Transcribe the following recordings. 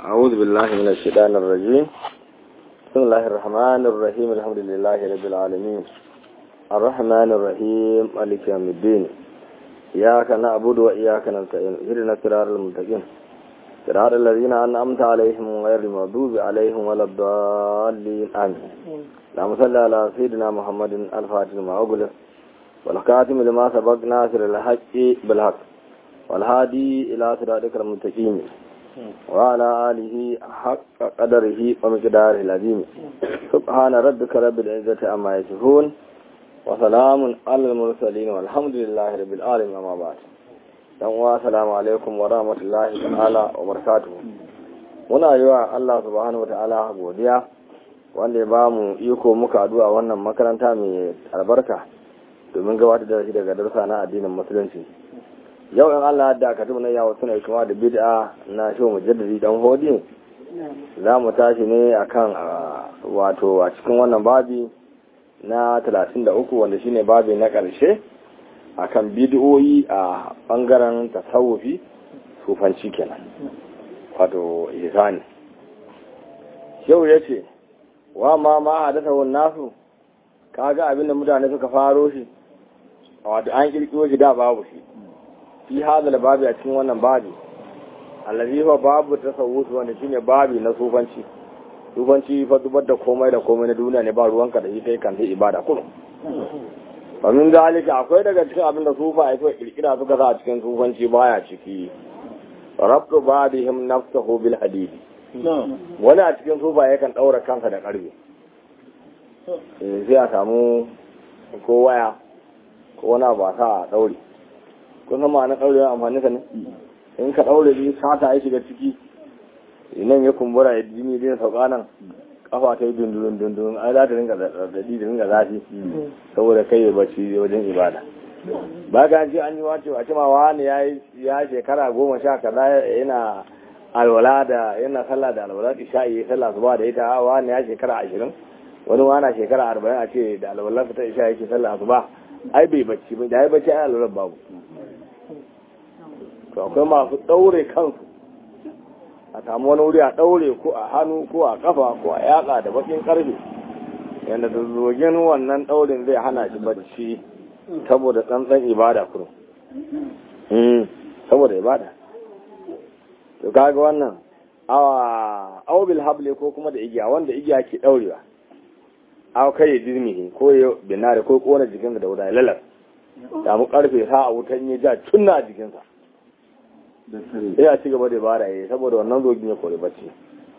أعوذ بالله من الشيطان الرجيم بسم الله الرحمن الرحيم الحمد لله رب العالمين الرحمن الرحيم مالك يوم الدين إياك نعبد وإياك نستعين اهدنا الصراط المستقيم صراط الذين أنعمت عليهم غير المغضوب عليهم ولا الضالين آمين اللهم صل على سيدنا محمد الفاتح لما أغلق والخاتم لما سبق ناصر الحق بالحق والهادي إلى صراطك المستقيم وعلى آله حق قدره ومقداره العظيم سبحان ربك رب العزة عما يصفون وسلام على المرسلين والحمد لله رب العالمين أما بعد dan uwa assalamu alaikum wa rahmatullahi ta'ala wa barakatuh muna yi wa Allah subhanahu wata'ala godiya wanda ya ba mu iko muka addu'a wannan makaranta mai albarka domin gabatar da shi daga darsa na addinin musulunci yau in Allah da ka tuna yawo suna kuma da bid'a na shi mujaddidi dan hodi za mu tashi ne akan wato a cikin wannan babi na 33 wanda shine babi na ƙarshe akan bid'o'i a bangaren tasawufi sufanci kenan wato ihsani yau yace wa ma ma hadatha wan nasu kaga abinda mutane suka faro shi wato an kirkiro shi da babu shi fi hadal babi a cikin wannan babi allazi huwa babu tasawuf wanda shine babi na sufanci sufanci fa dubar da komai da komai na duniya ne ba ruwanka da shi kai kan sai ibada kullum fa min zalika akwai daga cikin abin da sufa ai suka kirkira suka sa a cikin sufanci baya ciki rabtu badihim nafsuhu bil hadid wani a cikin sufa yakan daura kansa da karfe sai a samu ko waya ko wani abu a sa a daure kun san ma'anar ɗaure amfani sa ne in ka ɗaure bi sata ya shiga ciki nan ya kumbura ya jini zai sauka nan kafa ta yi dundurun dundurun ai za ta ringa zaɗaɗi da ringa zafi saboda kai ya bacci wajen ibada ba ga ji an yi wace wace ma wani ya ya shekara goma sha kaza yana alwala da yana sallah da alwala isha'i ya sallah zuba da ita wani ya shekara ashirin wani wana shekara arba'in a ce da alwala ta isha yake sallah zuba ai bai bacci ba da ya bacci ai alwala babu to akwai masu ɗaure kansu a samu wani wuri a ɗaure ko a hannu ko a kafa ko a yaƙa da bakin ƙarfe yadda da zogin wannan ɗaurin zai hana shi bacci saboda tsantsan ibada kurum saboda ibada to kaga wannan awa aubil hable ko kuma da igiya wanda igiya ke ɗaurewa awa kai ya dirmihi ko ya binare ko kona jikinsa da wuta lalar samu karfe sa a wutan ya ja tunna a jikinsa sai a ci gaba da bara ya saboda wannan zogin ya kori bacci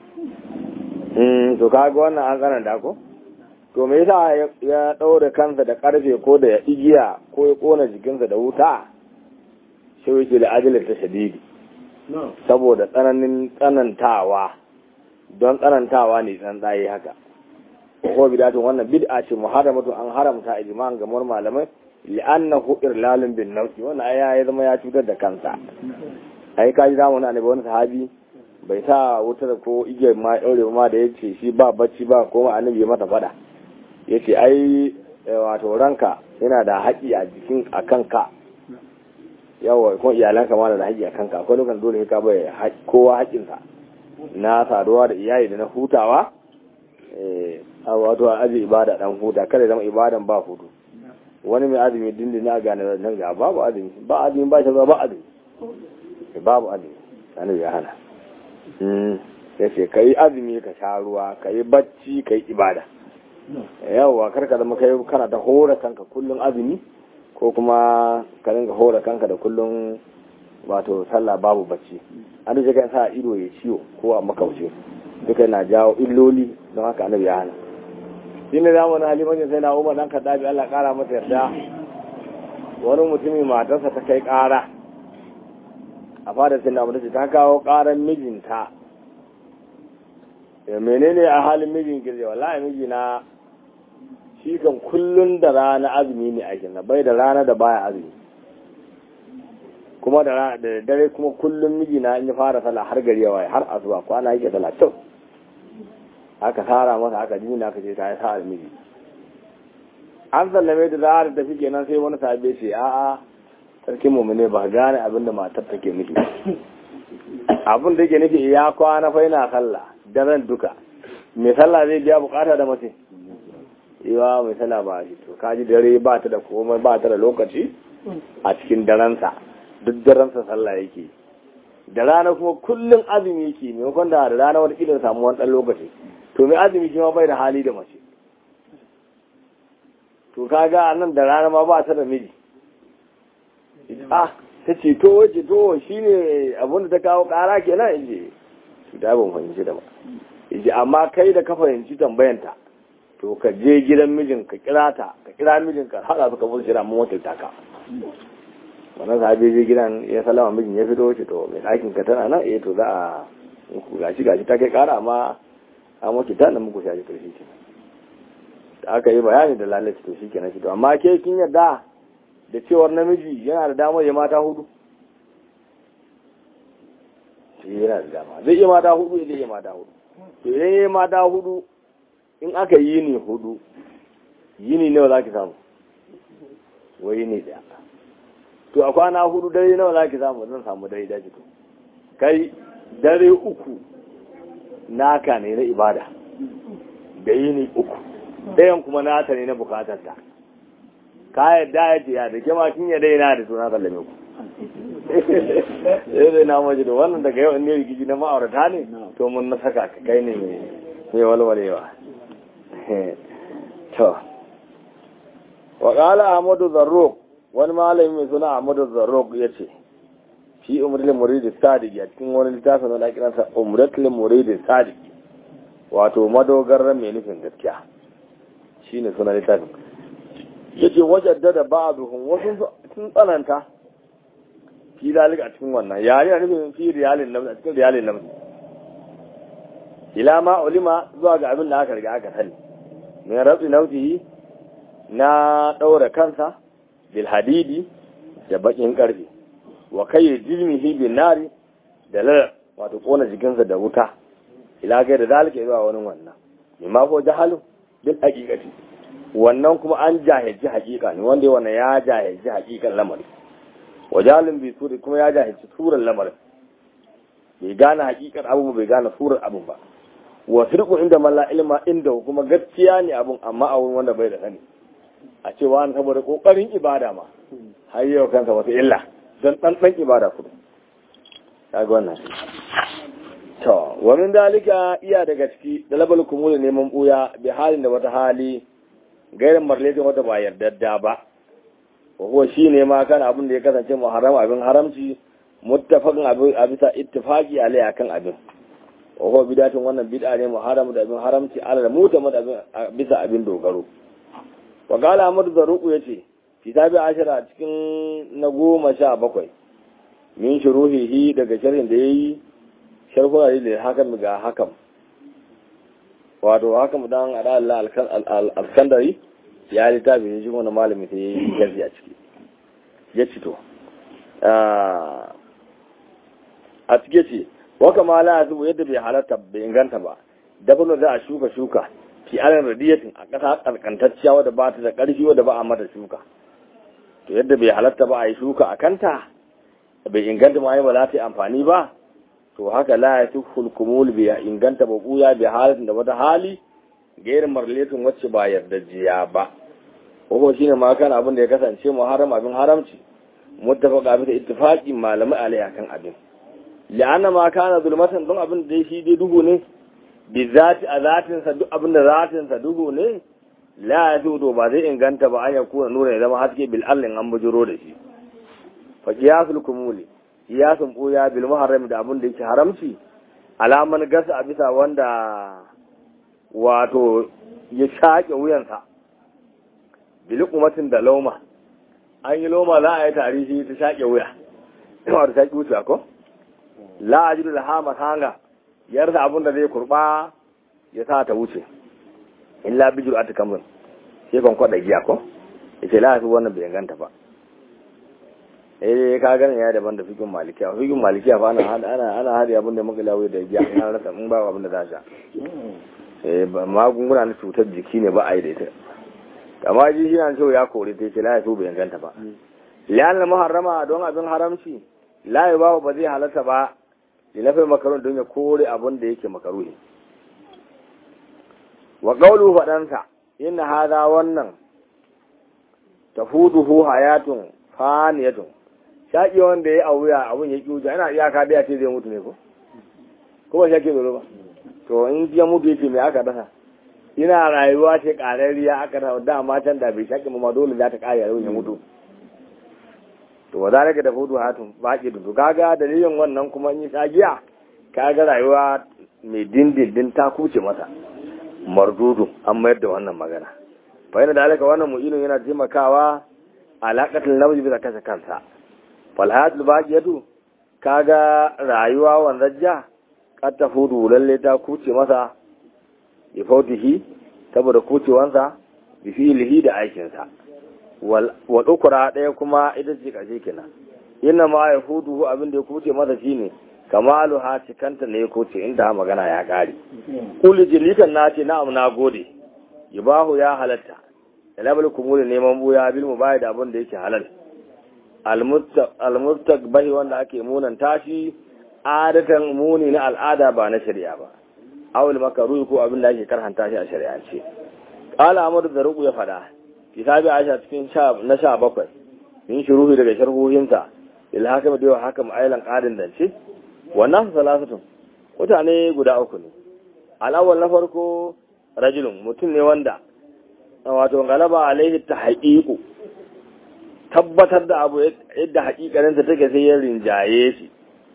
to kaga wannan an tsananta ko to me yasa ya ɗaure kansa da karfe ko da igiya ko ya kona jikinsa da wuta shi yake da ajalar ta shadidi saboda tsananin tsanantawa don tsanantawa ne tsantsaye haka ko bidatun wannan bid'a ce muharramatu an haramta ijma'an gamar malamai li'annahu irlalun bin nafsi wannan aya ya zama ya cutar da kansa ai kaji zamu na ne wani sahabi bai sa wutar ko igiyar ma daure ma da yace shi ba bacci ba ko ma annabi mata fada yace ai wato ranka yana da haƙi a jikin a kanka yawa ko iyalanka ma da haƙi a kanka akwai lokacin dole ka bai kowa haƙinsa na saduwa da iyali da na hutawa eh wato a aji ibada dan huta kada zama ibadan ba hutu wani mai azumi dindin na gane nan ga babu azumi ba azumi ba shi ba azumi babu azumi sani ya hana ya ce ka yi azumi ka sha ruwa ka yi bacci ka yi ibada yawwa karka zama kai kana da hora kanka kullum azumi ko kuma ka dinga hora kanka da kullum wato sallah babu bacci an da kan sa ido ya ciwo ko a makauce duka yana jawo illoli don haka annabi ya hana shi ne zamanin halimancin sai na umar dan kaddabi Allah kara masa yarda wani mutumin matarsa ta kai kara a fadar sai na mutu ta kawo karan mijinta menene a halin mijin girze wallahi mijina shi kan kullun da rana azumi ne a gina bai da rana da baya azumi kuma da dare kuma kullum mijina in ya fara sallah har gari yawa har asuba kwana yake sallah kyau aka tara masa aka jini aka ce ta yi sa miji an sallame da za a tafi kenan sai wani sabe ce a'a sarkin mu ne ba gane abin da matar take miki abin da yake nufi ya kwana fa yana sallah daren duka mai sallah zai biya bukata da mace yawa mai sallah ba shi to kaji dare ba ta da komai ba ta da lokaci a cikin darensa duk darensa sallah yake da rana kuma kullum azumi yake maimakon da rana wata kila samu wani ɗan lokaci to mai azumi shi ma bai da hali da mace to kaga nan da rana ma ba ta da miji ah ta ce to wace to shi ne abinda ta kawo kara kenan in je su da ban fahimci da ba in amma kai da ka fahimci tambayanta to ka je gidan mijin ka kira ta ka kira mijin ka haɗa su ka fusu shira mun wata taka wannan sahabi je gidan ya salama mijin ya fito ce to mai ɗakin ka tana nan eh to za a gashi gashi ta kai kara amma an muke ta nan muku shaji karfi ce da aka yi bayani da lalace to shi kenan shi to amma ke kin yadda da cewar namiji yana da damar ya mata hudu shi yana da dama zai iya mata hudu zai iya mata hudu to idan ya yi mata hudu in aka yi ni hudu yini nawa za ki samu wai ne daya to a kwana hudu dare nawa za ki samu zan samu dare daji to kai dare uku naka ne na ibada da yini uku ɗayan kuma nata ne na bukatar ta ka yadda ya ce ya da ke kin yadda yana da suna sallame ku sai dai na maji da wannan daga yau ne rikici na ma'aurata ne to mun na saka ka kai ne mai walwalewa to wa qala ahmadu zarruq wani malami mai suna ahmadu zarruq yace fi umratul murid sadiq ya cikin wani littafin da ake kiransa umratul murid sadiq wato madogarar mai nufin gaskiya shine sunan littafin yace wajadda da ba'duhum wasu sun tsananta fi dalika a cikin wannan yare da nufin fi riyalin nan a cikin riyalin nan ila ma ulima zuwa ga abin da aka riga aka sani min rabi nautihi na daura kansa bil hadidi da bakin karfe wa kai jilmihi bin nari da lal wato kona jikinsa da wuta ila ga da dalika zuwa wani wannan mimma ko jahalu bil haqiqati wannan kuma an jahilci hakika ne wanda wannan ya jahilci hakikan lamarin wajalin bi suri kuma ya jahilci surar lamarin bai gane hakikar abu bai gane surar abu ba wa firqu inda man la ilma inda kuma gaskiya ne abun amma a wurin wanda bai da sani a ce wani saboda kokarin ibada ma har yau kansa wata illa don dan dan ibada kudu kaga wannan to wa min dalika iya daga ciki dalabal kumul neman buya bi halin da wata hali gairin marletin wata ba yardadda ba ko shi ne ma kan abin da ya kasance muharram abin haramci muttafaqin abin a bisa ittifaqi alai akan abin ko bidatin wannan bid'a ne muharram da abin haramci ala da mutamad abin bisa abin dogaro wa qala amr zaruqu yace kitabi ashara cikin na goma sha bakwai min shuruhihi daga sharhin da yayi sharhu da hakan ga hakan wato haka mu dan ada Allah al-Alkandari ya littafi ne shi wani malami sai ya yi gazi a ciki ya ci to a cike ce waka ma la zubu yadda bai halatta bai inganta ba dabino za a shuka shuka fi alin radiyatin a ƙasa ƙarƙantacciya wadda ba ta da ƙarfi wadda ba a mata shuka to yadda bai halatta ba a yi shuka a kanta bai inganta ma yi ba za ta yi amfani ba to haka la ya fi hulkumul bai inganta ba ɓuya bai halatin da wata hali gairin marletin wacce ba yardajiya ba ko shine ma kan abin da ya kasance muharram abin haramci muttafaqa bisa ittifaqi malamai alai akan abin la'anna ma kana zulmatan don abin da shi dai duhu ne bi zati a zatin sa duk abin da zatin sa duhu ne la yajudu ba zai inganta ba an ya kuna nuna ya zama haske bil allin an bujuro da shi fa qiyasul kumuli qiyasun buya bil muharram da abin da yake haramci alaman gasa a bisa wanda wato ya shaƙe wuyansa bilikumatin da lauma an yi loma za a yi tarihi ta shaƙe wuya ina da shaƙi wuce ko la a jiru da hama hanga ya rasa abin da zai kurba ya sa ta wuce in la bijir a tukamin sai kan kwaɗa giya ko ya ce la fi wannan bai ganta ba eh ka gani ya daban da fikin malikiya fikin malikiya fa ana ana ana hadi abin da muka lawo da giya ina rasa in ba abin da za sha eh magunguna na cutar jiki ne ba a yi da ita amma ji shi na cewa ya kore ta ce la ya so bai ganta ba liyan muharrama don abin haramci la ya ba ba zai halatta ba ilafai makarun don ya kore abin da yake makaruhi wa qawlu fadansa inna hadha wannan tafuduhu hayatun faniyatun shaki wanda ya auya abun ya kiuja ina iyaka da ya ce zai mutu ne ko kuma shaki zoro ba to in ya mutu yake me aka dasa ina rayuwa ce ƙarariya aka da dama can da bai shaƙi ma dole za ta ƙare yau ya mutu to wa zalika da fudu hatun baki dudu kaga dalilin wannan kuma in yi tsagiya kaga rayuwa mai dindindin ta kuce masa mardudu an mayar da wannan magana fa yana da alaka wannan mu'ilun yana taimakawa alaƙatul nafsi bisa kashe kansa fal hayatul baqiyatu kaga rayuwa wanzajja kad ta fudu lalle ta kuce masa bi fautihi saboda kucewansa bi fi'lihi da aikinsa wal ukra daya kuma ita ce karshe kenan inna ma ya hudu abin da ya kuce masa shine kamalu ha cikanta ne ya kuce inda magana ya kare kulli jilikan nace na'am na gode yubahu ya halatta talabul kumuli neman buya bil mubayi da abin da yake halal almustaqbahi wanda ake munan tashi adatan muni na al'ada ba na shari'a ba awul makaruhi ko abin da ake karhanta shi a shari'ance qala amr da rubu ya fada kitabi aisha cikin sha na sha bakwai min shuruhi daga sharhohinsa il hakam da yawa hakam ailan qadin dance wannan salasatun mutane guda uku ne al'awwal na farko rajulun mutum ne wanda wato galaba alaihi tahqiqu tabbatar da abu yadda hakikarinsa take sai ya rinjaye shi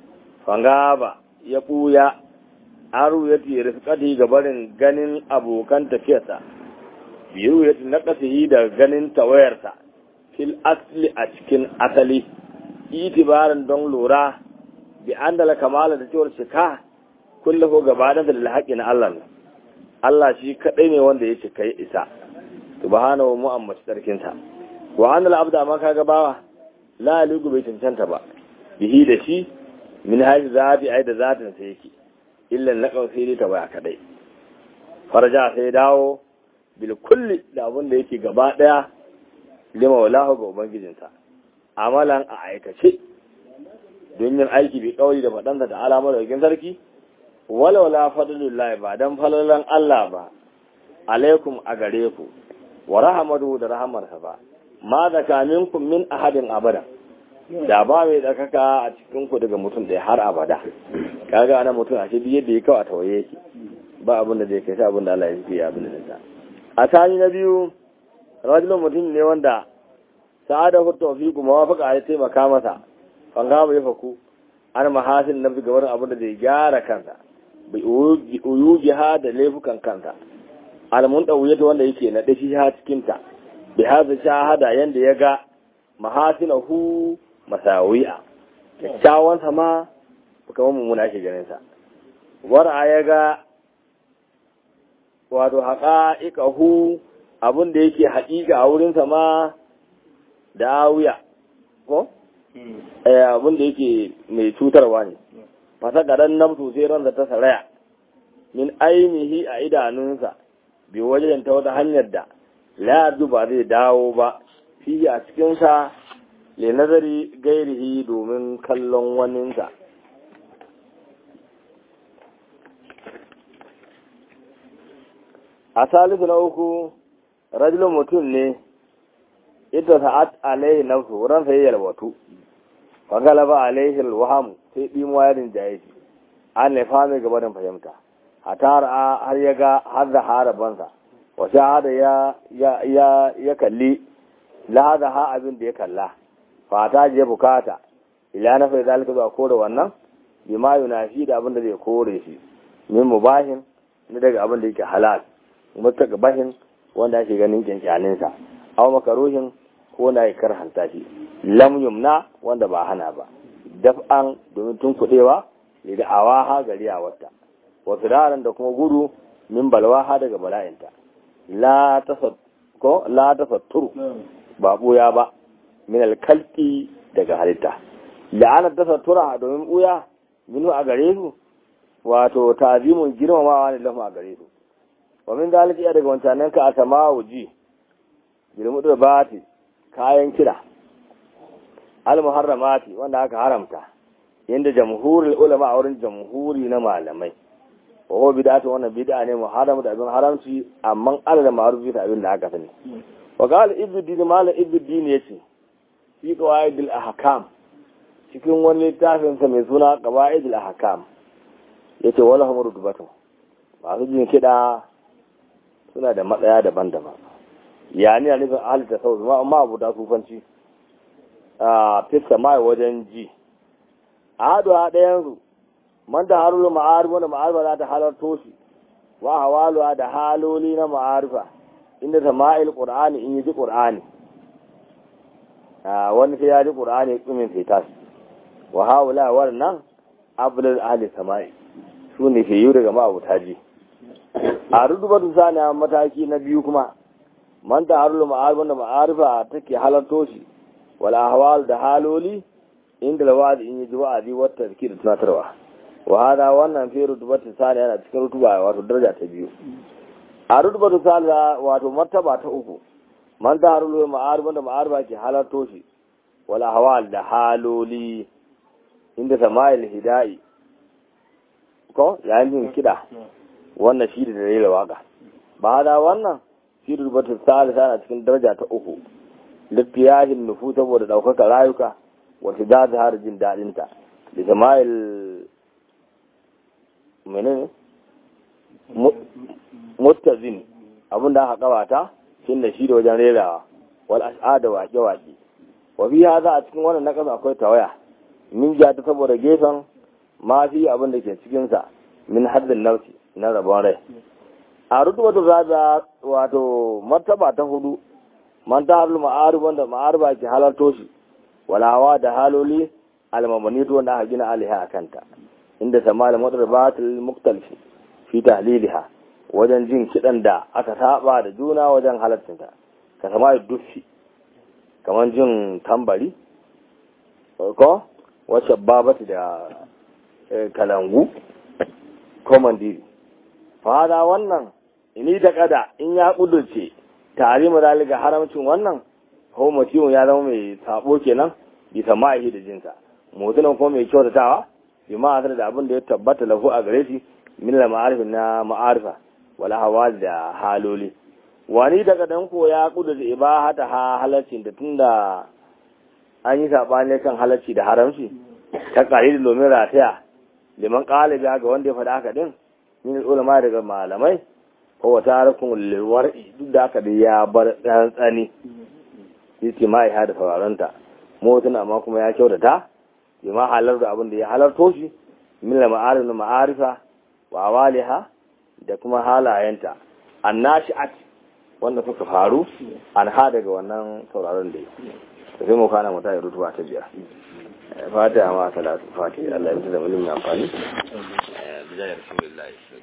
fangaba ya buya aru ya fi rifkati ga barin ganin abokan tafiyarsa biyu ya fi nakasihi da ganin tawayarsa fil asli a cikin asali itibarin don lura bi an dala kamala da cewar cika kulle ko gabanin da lalhaƙi na Allah Allah shi kaɗai ne wanda ya cika ya isa subhanahu mu amma sarkinsa wa an abda ma kaga bawa la ligu bai cancanta ba bihi da shi min haihi zafi ai da zatin sa yake illan na sai ta baya kadai faraja sai dawo bil kulli da abin da yake gaba daya lima walahu ga ubangijinsa amalan a aikace don yin aiki bi kauli da faɗansa da alamar wajen sarki wala wala fadlullahi ba dan falalan Allah ba alaikum a gare ku wa rahmatu da rahamarsa ba ma da kaminkum min ahadin abada da ba mai tsakaka a cikin ku daga mutum da har abada kaga ana mutum a shi yadda ya kawo a tawaye yake ba abin da zai kai sai abin da Allah ya yi abin da zai a tani na biyu rajulun mutum ne wanda sa'ada hu tawfiqu mawafaqa ya taimaka masa fanga bai faku an mahasin nafsi ga wani abin da zai gyara kansa bai uyuji ha da laifukan kansa alamun ɗauyata wanda yake na ɗashi ha cikinta bi haza shahada yanda ya ga mahasinahu masawi'a kyakkyawan sama kamar mummuna ake ganin sa wara ya ga wato haƙa'iƙahu abin da yake haƙiƙa a wurin sama da wuya ko abin da yake mai cutarwa ne fasa garan nafsu sai ransa ta saraya min ainihi a idanunsa bi wajen ta wata hanyar da la ba zai dawo ba fiye a cikinsa le nazari gairihi domin kallon waninsa a salisu na uku rajulun mutum ne ita sa'at alaihi nafsu ran sai yalwatu fa galaba alaihi alwaham sai dimuwa ya rinjaye shi an ne fami gaba da fahimta hatar har ya ga har da harabansa wa shahada ya ya ya kalli lahada ha abin da ya kalla fata je bukata ila na fa zalika ba kore wannan bima yunafi da abin da zai kore shi min mubahin ne daga abin da yake halal mutaka bahin wanda ake ganin kyankyanin sa aw makaruhin ko na ya karhanta shi lam yumna wanda ba hana ba daf'an domin tun kudewa da awaha gari a wata wasu daren da kuma gudu min balwaha daga bala'inta la ko la tasatturu ba buya ba min alkalki daga halitta la'ana tasattura domin buya minu a gare su wato tazimun girmamawa ne lafu a gare su wa min dalika iya daga wancanen ka a samawu ji girmu da bati kayan kira al muharramati wanda aka haramta yanda jamhurul ulama a wurin jamhuri na malamai wa huwa bid'atu wannan bid'a ne muharram da abin haramci amma alal ma'ruf da abin da aka sani wa qala ibnu malam ibnu yace fi qawaidil ahkam cikin wani littafin sa mai suna qawaidil ahkam yace wala hum rutubatu masu jin kida suna da matsaya daban-daban yani a nufin ahli tasawuf ma amma abu da sufanci a fissa mai wajen ji ahadu a ɗayan su man da harulu ma'arifa da ma'arifa za ta halarto shi wa hawaluwa da haloli na ma'arifa inda ta ma'il ƙur'ani in yi ji ƙur'ani wani sai ya ji ƙur'ani tsumin sai tashi wa hawula wannan abulal ahli sama'i su ne ke yi daga ma'abuta ji a rudubatu sani a mataki na biyu kuma man da harulu ma'arifa da ma'arifa take halarto shi wal ahwal da haloli inda lawadi in yi ji wa'azi wata da tunatarwa wa hada wannan fi rutubatu sani yana cikin rutuba wato daraja ta biyu a rutubatu sani wato martaba ta uku man ta harulu ma'arba da ma'arba ke halarto shi wala hawal da haloli inda samayil hidai ko yayin jin kida wannan shi da dalilin waka ba hada wannan fi rutubatu sani yana cikin daraja ta uku littiyahin nufu saboda ɗaukaka rayuka wata da har jin daɗinta da samayil menene mustazin abinda aka kawata shin da shi da wajen rerawa wal ash'ada waƙe waƙe wa fi hadha a cikin wannan nakas akwai tawaya min ja ta saboda gefen ma fi abin da ke cikin sa min haddin nafsi na rabon rai a rutuwatu zaza wato martaba ta hudu man ta harul ma'arif wanda ma'arifa ke halarto shi walawa da haloli almamanito wanda aka gina aliha a kanta inda samala mutarbatul muktalfi fi tahliliha wajen jin kidan da aka saba da juna wajen halartinta ka sama duffi kamar jin tambari ko wacce babati da kalangu ko mandiri fada wannan ini da kada in ya kudurce tare mu daliga haramcin wannan homo ya zama mai sabo kenan bisa ma'ahi da jinsa mutunan kuma mai kyautatawa bi ma'azar da abin da ya tabbata lahu a gare shi min la ma'arifin na ma'arifa wala hawa da haloli wani daga dan ko ya kudu da ibahata ha halarcin da tunda an yi sabani kan halarci da haramci ta kare da lomin rataya liman qalibi ga wanda ya faɗa haka din min ulama daga malamai ko wata harkun lilwar'i duk da haka da ya bar tsantsani yace mai ha da sauraronta motuna amma kuma ya kyautata bima halar da abin da ya halarto shi min la ma'arif na ma'arifa wa awaliha da kuma halayenta annashi'at wanda suka faru an ha daga wannan sauraron da ya sai mu kana mata rutuwa ta biyar fatiha ma salatu fatiha Allah ya mutu da mulmin amfani bijayar rasulullahi